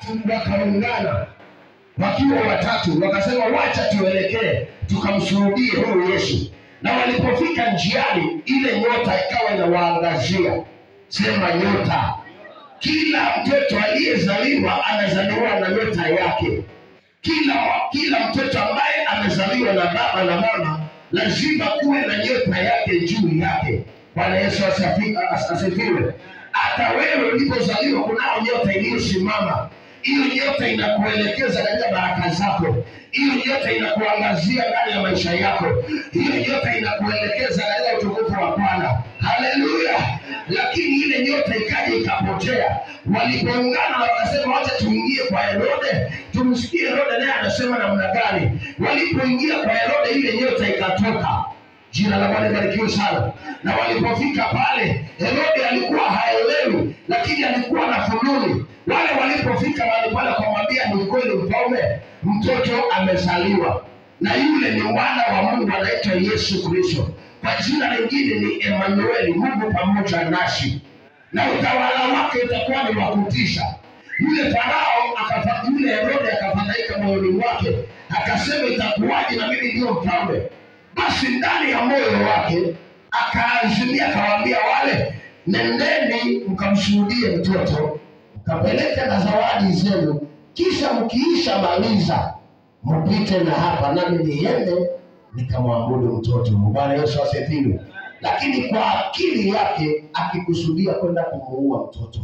wakaungana wakiwa watatu, wakasema wacha tuelekee tukamshuhudie huyu Yesu. Na walipofika njiani, ile nyota ikawa inawaangazia. Sema nyota. Kila mtoto aliyezaliwa anazaliwa na nyota yake. Kila kila mtoto ambaye amezaliwa na baba na mama lazima kuwe na nyota yake juu yake. Bwana Yesu asafi- as- asifiwe. Hata wewe ulipozaliwa kunao nyota iliyosimama. Hiyo nyota inakuelekeza katika baraka zako. Hiyo nyota inakuangazia ndani ya maisha yako. Hiyo nyota inakuelekeza katika utukufu wa Bwana. Haleluya! Lakini ile nyota ikaja ikapotea. Walipoungana wakasema, wacha tuingie kwa Herode, tumsikie Herode naye anasema namna gani. Walipoingia kwa Herode, ile nyota ikatoka. Jina la Bwana libarikiwe sana. Na walipofika pale, Herode alikuwa haelewi, lakini alikuwa na fununi. Wale walipofika mahali pale, akamwambia ni kweli, mfalme, mtoto amezaliwa, na yule ni mwana wa Mungu, anaitwa Yesu Kristo. Kwa jina lingine ni Emanueli, Mungu pamoja nasi, na utawala wake utakuwa ni wa kutisha. Yule Farao akafa, yule Herode akafadhaika moyoni mwake, akasema itakuwaje na mimi ndiyo mfalme? Basi ndani ya moyo wake akaazimia, akawaambia wale, nendeni mkamshuhudie mtoto, mkapeleke na zawadi zenu, kisha mkiisha maliza mpite na hapa, nami niende nikamwabudu mtoto. Bwana Yesu asifiwe. Lakini kwa akili yake akikusudia kwenda kumuua mtoto.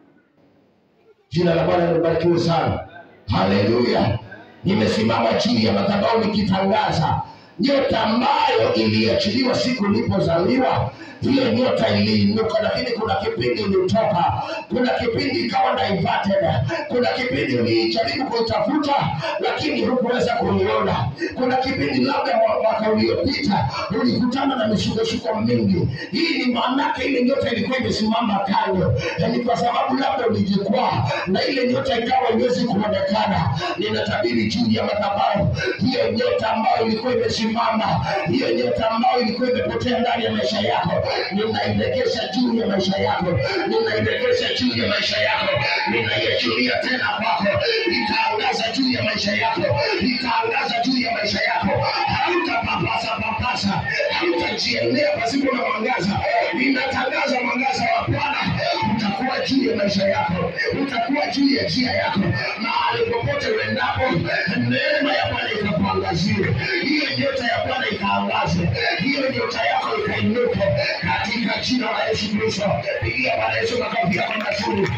Jina la Bwana libarikiwe sana. Haleluya! Nimesimama chini ya madhabahu nikitangaza nyota ambayo iliachiliwa siku ulipozaliwa. Hiyo nyota iliinuka, lakini kuna kipindi ilitoka, kuna kipindi ikawa diverted, kuna kipindi ulijaribu kuitafuta lakini hukuweza kuiona. Kuna kipindi labda mwa- mwaka uliopita ulikutana na misukosuko mingi. Hii ni maanake ile nyota ilikuwa imesimama kando, Na ni kwa sababu labda ulijikwaa na ile nyota ikawa iwezi kuonekana. Ninatabiri juu ya madhabahu, hiyo nyota ambayo ilikuwa imesimama, hiyo nyota ambayo ilikuwa imepotea ndani ya maisha yako, ninairegesha juu ya maisha yako, ninairegesha juu ya maisha yako, ninaiachilia tena kwako, itaangaza juu ya maisha yako, itaangaza juu ya maisha yako, hautapapasa papasa, hautajiendea pasipo na mwangaza. Ninatangaza mwangaza wa Bwana utakuwa juu ya maisha yako, utakuwa juu ya njia yako, mahali popote uendapo, neema ya Bwana ikakuangazie, hiyo nyota ya Bwana ikaangaze, hiyo nyota yako ikainuke katika jina la Yesu Kristo. Pigia Bwana Yesu makofi yako mazuri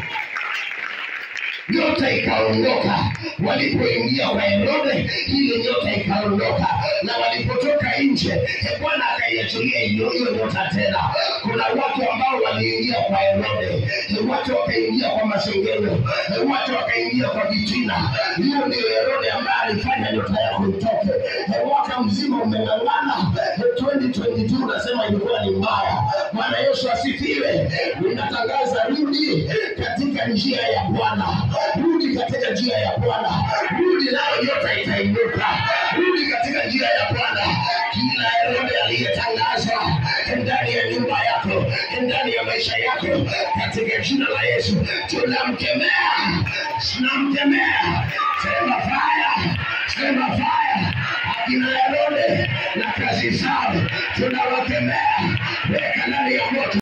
nyota ikaondoka. Walipoingia kwa Herode, ile nyota ikaondoka, na walipotoka nje, eh, Bwana akaiachilia hiyo hiyo nyota tena. Kuna watu ambao waliingia kwa Herode, eh, watu wakaingia kwa masengenyo, eh, watu wakaingia kwa vitina. Hiyo ndio Herode ambaye alifanya nyota yako itoke. Eh, Mwaka mzima umeng'ang'ana, eh, 2022 unasema ilikuwa ni mbaya. Bwana Yesu asifiwe. Ninatangaza rudi katika njia ya Bwana, rudi katika njia ya Bwana, rudi nayo nyota itainuka, rudi katika njia ya Bwana. Kila Herode aliyetangazwa ndani ya nyumba yako, ndani ya maisha yako, katika jina la Yesu tunamkemea, tunamkemea. Sema fire, sema fire. Akina Herode na kazi zao tunawakemea, weka ndani ya moto.